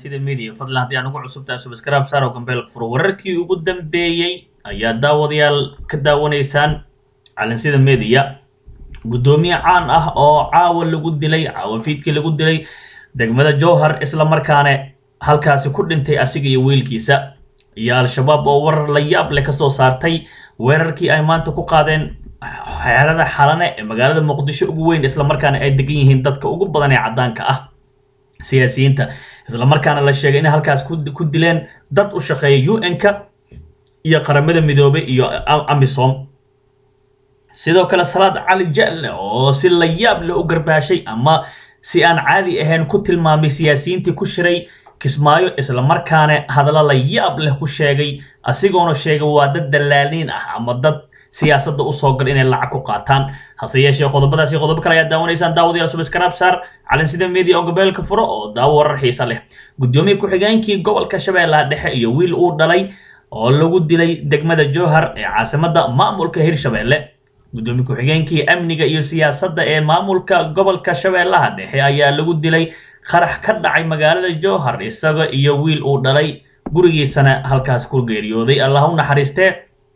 calansida media fadlan haddii aan ugu cusubtahay subscribe saar oo gambeel furo wararkii ugu dambeeyey ayaa daawadayaal ka daawanaysaan calansida media guddoomiye caan ah oo caawa lagu dilay caawa fiidkii lagu dilay degmada jowhar isla markaana halkaasi ku dhintay asiga iyo wiilkiisa iyo al-shabaab oo warar la yaab leh kasoo saartay weerarkii ay maanta ku qaadeen xeerada xalane ee magaalada muqdisho ugu weyn isla markaana ay degan yihiin dadka ugu badan ee caddaanka ah siyaasiyiinta isla markaana la sheegay inay halkaas ku dileen dad u shaqeeya un-ka iyo qaramada midoobay iyo amisom sidoo kale salaad cali jalle oo si la yaab leh u garbaashay ama si aan caadi ahayn ku tilmaamay siyaasiyiintii ku shiray kismaayo isla markaana hadallo la yaab leh ku sheegay asigoona sheegay waa dad dallaaliin ah ama dad siyaasadda usoo gal inay lacag ku qaataan hase yeeshee qodobadaasi qodobo kale ayaa daawanaysaan daawadayaal subscribe saar calansida media oo gabeelka furo oo daawo warar xiisa leh guddoomiye ku-xigeenkii gobolka shabeellaha dhexe iyo wiil uu dhalay oo lagu dilay degmada jowhar ee caasimadda maamulka hirshabeelle guddoomiye ku-xigeenkii amniga iyo siyaasadda ee maamulka gobolka shabeellaha dhexe ayaa lagu dilay qarax ka dhacay magaalada jowhar isaga iyo wiil uu dhalay gurigiisana halkaas ku geeriyooday allah u naxariistee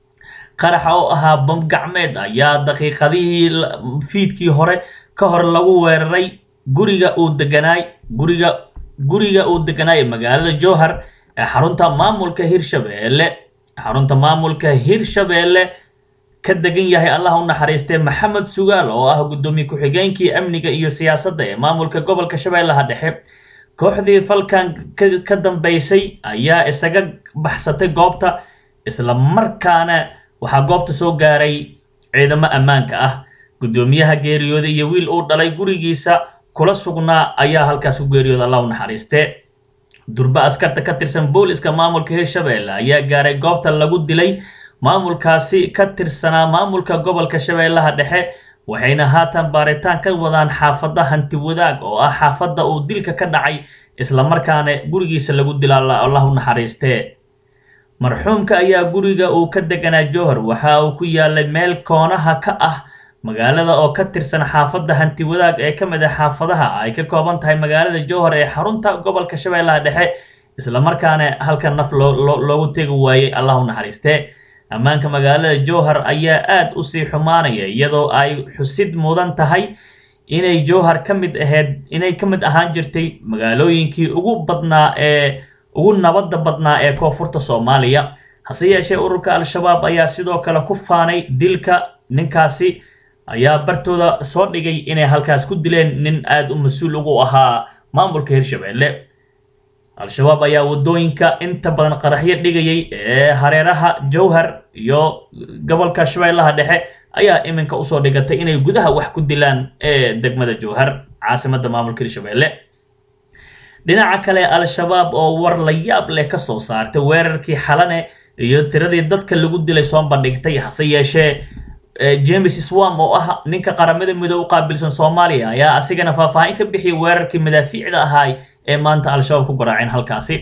qaraxa oo ahaa bam gacmeed ayaa daqiiqadihii fiidkii hore ka hor lagu weeraray guriga uu deganaay guriga guriga uu deganaay magaalada jowhar ee xarunta maamulka hirshabeelle xarunta maamulka hirshabeelle ka degan yahay allah u naxariistee maxamed sugaal oo ah guddoomiye ku-xigeenkii amniga iyo siyaasadda ee maamulka gobolka shabeellaha dhexe kooxdii falkan ka dambeysay ayaa isaga baxsatay goobta isla markaana waxaa goobta soo gaaray ciidamo ammaanka ah guddoomiyaha geeriyooday iyo wiil uu dhalay gurigiisa kula sugnaa ayaa halkaas ku geeriyooda allah u naxariistee durba askarta ka tirsan booliska maamulka hirshabeelle ayaa gaaray goobta lagu dilay maamulkaasi ka tirsanaa maamulka gobolka shabeellaha dhexe waxayna haatan baaritaan ka wadaan xaafadda hanti wadaag oo ah xaafadda uu dilka ka dhacay isla markaana gurigiisa lagu dila allah u naxariistee marxuumka ayaa guriga uu ka deganaa jowhar waxa uu ku yaalay meel koonaha ka ah magaalada oo ka tirsan xaafadda hanti wadaag ee ka mid ah xaafadaha ay ka kooban tahay magaalada jowhar ee xarunta gobolka shabeellaha dhexe isla markaana halka naf loogu tegi waayey allah u naxariistee ammaanka magaalada jowhar ayaa aad u sii xumaanaya iyadoo ay xusid mudan tahay inay jowhar ka mid ahayd inay ka mid ahaan jirtay magaalooyinkii ugu badnaa ee ugu nabadda badnaa ee koonfurta soomaaliya hase yeeshee ururka al-shabaab ayaa sidoo kale ku faanay dilka ninkaasi ayaa bartooda soo dhigay inay halkaas ku dileen nin aada u mas-uul ugu ahaa maamulka hirshabeelle al-shabaab ayaa waddooyinka inta badan qaraxyo dhigayay ee hareeraha jowhar iyo gobolka shabeellaha dhexe ayaa iminka usoo dhigatay inay gudaha wax ku dilaan ee degmada jowhar caasimadda maamulka hirshabeelle dhinaca kale al-shabaab oo war la yaab leh ka soo saartay weerarkii xalane iyo tiradii dadka lagu dilay soo bandhigtay hase yeeshee james swam oo ah ninka qaramada midoob u qaabilsan soomaaliya ayaa asigana faahfaahin ka bixiyay weerarkii madaafiicda ahaay ee maanta al-shabaab ku garaaceen halkaasi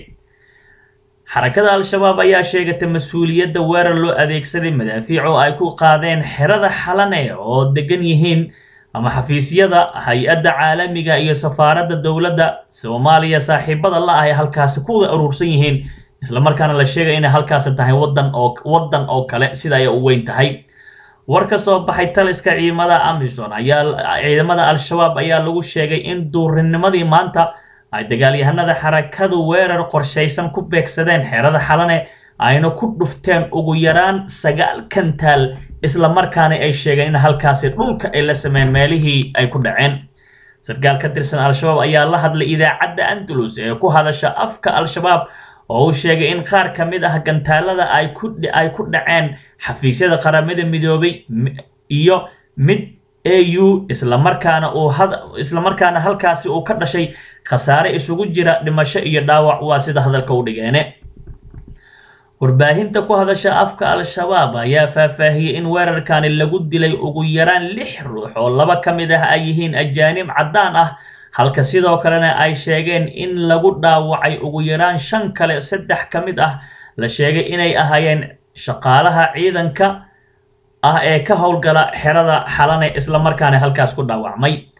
xarakada al-shabaab ayaa sheegatay mas-uuliyadda weerar loo adeegsaday madaafiic oo ay ku qaadeen xerada xalane oo degan yihiin ama xafiisyada hay-adda caalamiga iyo safaaradda dowladda soomaaliya saaxiibada la ah ee halkaasi ku wada aruursan yihiin islamarkaana la sheegay inay halkaasi tahay wadan oo waddan oo kale sida ay u weyn tahay war ka soo baxay taliska ciidamada amison ayaa ciidamada al-shabaab ayaa lagu sheegay in duurinimadii maanta ay dagaalyahanada xarakadu weerar qorshaysan ku beegsadeen xerada xalane ayna ku dhufteen ugu yaraan sagaal kantaal isla markaana ay sheegeen in halkaasi dhulka ay la sameyn meelihii ay ku dhaceen sarkaal ka tirsan al-shabaab ayaa la hadlay idaacadda andalus ee ku hadasha afka al-shabaab oo uu sheegay in qaar ka mid ah gantaalada ay ku ay ku dhaceen xafiisyada qaramada midoobay iyo mid au islamarkaana uu islamarkaana halkaasi uu ka dhashay khasaare isugu jira dhimasho iyo dhaawac waa sida hadalka u dhigeene warbaahinta ku hadasha afka al-shabaab ayaa faahfaahiyey in weerarkani lagu dilay ugu yaraan lix ruux oo laba ka mid ah ay yihiin ajaanib caddaan ah halka sidoo kalena ay sheegeen in lagu dhaawacay ugu yaraan shan kale saddex ka mid ah la sheegay inay ahaayeen shaqaalaha ciidanka ah ee ka howlgala xerada xalane islamarkaana halkaas ku dhaawacmay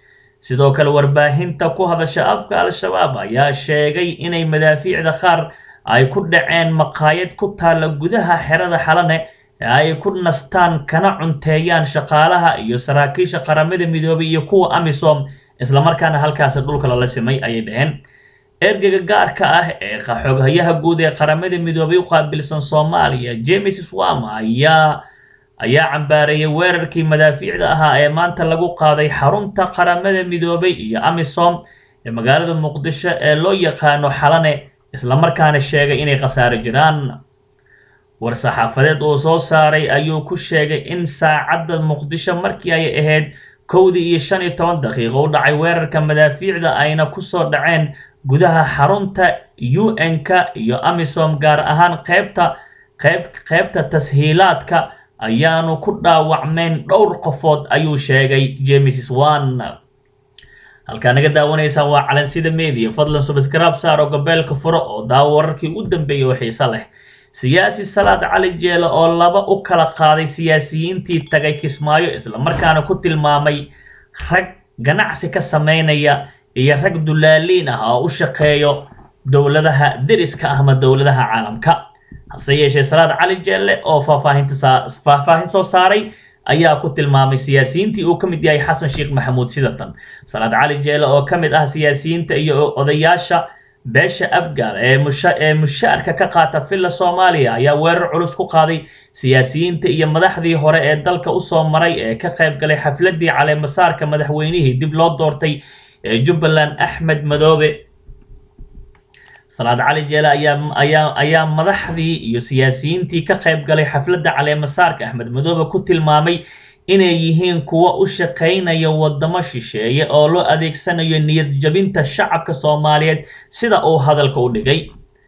sidoo kale warbaahinta ku hadasha afka al-shabaab ayaa sheegay inay madaafiicda qaar ay ku dhaceen maqaayad ku taalla gudaha xerada xalane ee ay ku nastaan kana cunteeyaan shaqaalaha iyo saraakiisha qaramada midoobay iyo kuwa amisom islamarkaana halkaasi dhulka lala simay ayay dhaheen ergeyga gaarka ah ee xoghayaha guud ee qaramada midoobay u qaabilsan soomaaliya james swama ayaa ayaa cambaareeyay weerarkii madaafiicda ahaa ee maanta lagu qaaday xarunta qaramada midoobay iyo amisom ee magaalada muqdisho ee loo yaqaano xalane islamarkaana sheegay inay khasaaro jiraan war-saxaafadeed uu soo saaray ayuu ku sheegay in saacadda muqdisho markii ay ahayd kowdii iyo shan iyo toban daqiiqo u dhacay weerarka madaafiicda ayna kusoo dhaceen gudaha xarunta u n-ka iyo amisom gaar ahaan qeybta qeyb qeybta tashiilaadka ayaanu ku dhaawacmeyn dhowr qofood ayuu sheegay james swan halkaa naga daawanaysaan waa calansida media fadlan subscribe saar oo gabeelka furo oo daawo wararkii ugu dambeeyay oo xiiso leh siyaasi salaad cali jeele oo laba u kala qaaday siyaasiyiintii tagay kismaayo islamarkaana ku tilmaamay rag ganacsi ka sameynaya iyo rag dulaaliin ah oo u shaqeeyo dowladaha deriska ah ama dowladaha caalamka hase yeeshee salaad cali jeelle oo faahfaahinta faahfaahin soo saaray ayaa ku tilmaamay siyaasiyiintii uu ka mid yahay xasan sheekh maxamuud sidatan salaad cali jeele oo ka mid ah siyaasiyiinta iyo odayaasha beesha abgaal ee musha ee mushaarka ka qaata villa soomaaliya ayaa weerar culus ku qaaday siyaasiyiinta iyo madaxdii hore ee dalka usoo maray ee ka qayb galay xafladii caleemasaarka madaxweynihii dib loo doortay ee jubbaland axmed madoobe salaad cali jeele ayaa ayaa ayaa madaxdii iyo siyaasiyiintii ka qayb galay xafladda caleemasaarka axmed madoobe ku tilmaamay inay yihiin kuwa u shaqaynaya wadamo shisheeye oo loo adeegsanayo niyad jabinta shacabka soomaaliyeed sida uu hadalka u dhigay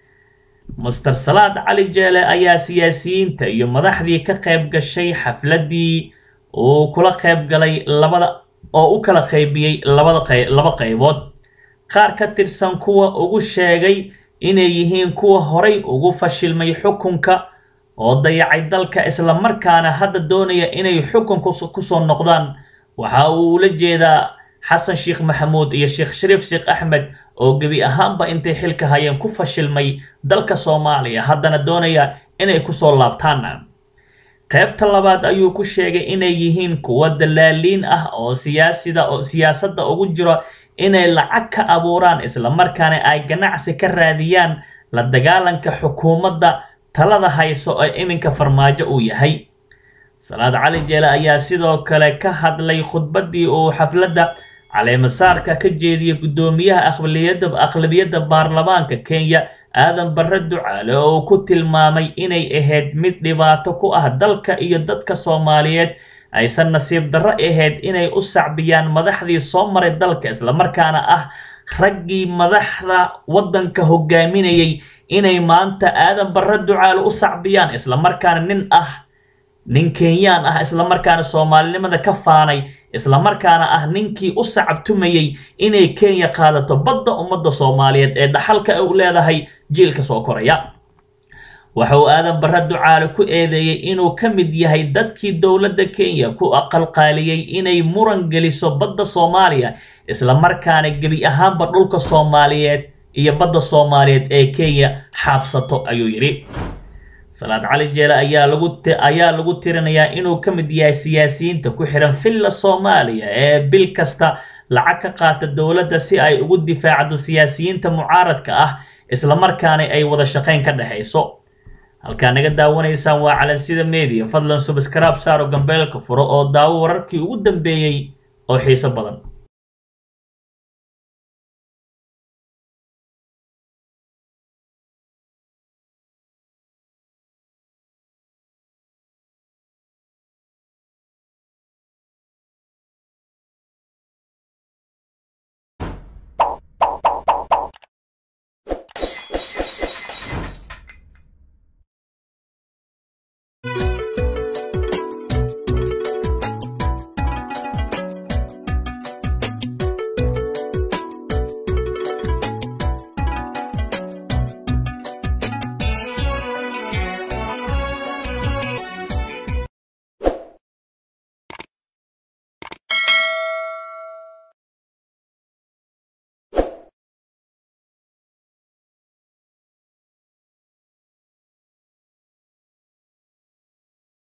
master salaad cali jeele ayaa siyaasiyiinta iyo madaxdii ka qayb gashay xafladii uu kula qayb galay labada oo u kala qaybiyey labada qey laba qaybood qaar ka tirsan kuwa ugu sheegay inay yihiin kuwa horay ugu fashilmay xukunka oo dayacay dalka islamarkaana hadda doonaya inay xukunka kusoo noqdaan waxa uu ula jeedaa xasan sheekh maxamuud iyo sheekh shariif sheekh axmed oo gebi ahaanba intay xilka hayeen ku fashilmay dalka soomaaliya haddana doonaya inay kusoo laabtaan qaybta labaad ayuu ku sheegay inay yihiin kuwa dalaaliin ah oo siyaasida oo siyaasadda ugu jiro inay lacag ka abuuraan islamarkaana ay ganacsi ka raadiyaan la dagaalanka xukuumadda talada hayso ee iminka farmaajo uu yahay salaad cali jeele ayaa sidoo kale ka hadlay khudbaddii uu xafladda caleemasaarka ka jeediyay guddoomiyaha aqlabiyadda aqlabiyadda baarlamaanka kenya aadan barre ducaale oo uu ku tilmaamay inay ahayd mid dhibaato ku ah dalka iyo dadka soomaaliyeed aysan nasiib darro ahayd inay u sacbiyaan madaxdii soo maray dalka islamarkaana ah raggii madaxda waddanka hogaaminayay inay maanta aadan barre ducaale u sacbiyaan islamarkaana nin ah nin kenyaan ah islamarkaana soomaalinimada ka faanay islamarkaana ah ninkii u sacabtumayey inay kenya qaadato badda ummadda soomaaliyeed ee dhaxalka u leedahay jiilka soo koraya waxa uu aadan barre ducaale ku eedeeyey inuu ka mid yahay dadkii dowladda kenya ku aqalqaaliyey inay muran geliso badda soomaaliya islamarkaana gebi ahaanba dhulka soomaaliyeed iyo badda soomaaliyeed ee kenya xaabsato ayuu yidhi salaad cali jeele ayaa lagu ayaa lagu tirinayaa inuu ka mid yahay siyaasiyiinta ku xihan villa soomaaliya ee bil kasta lacag ka qaata dowladda si ay ugu difaacdo siyaasiyiinta mucaaradka ah islamarkaana ay wada shaqayn ka dhexayso halkaa naga daawanaysaan waa calansida media fadlan subscribe saaro gambeelka furo oo daawo wararkii ugu dambeeyey oo xiiso badan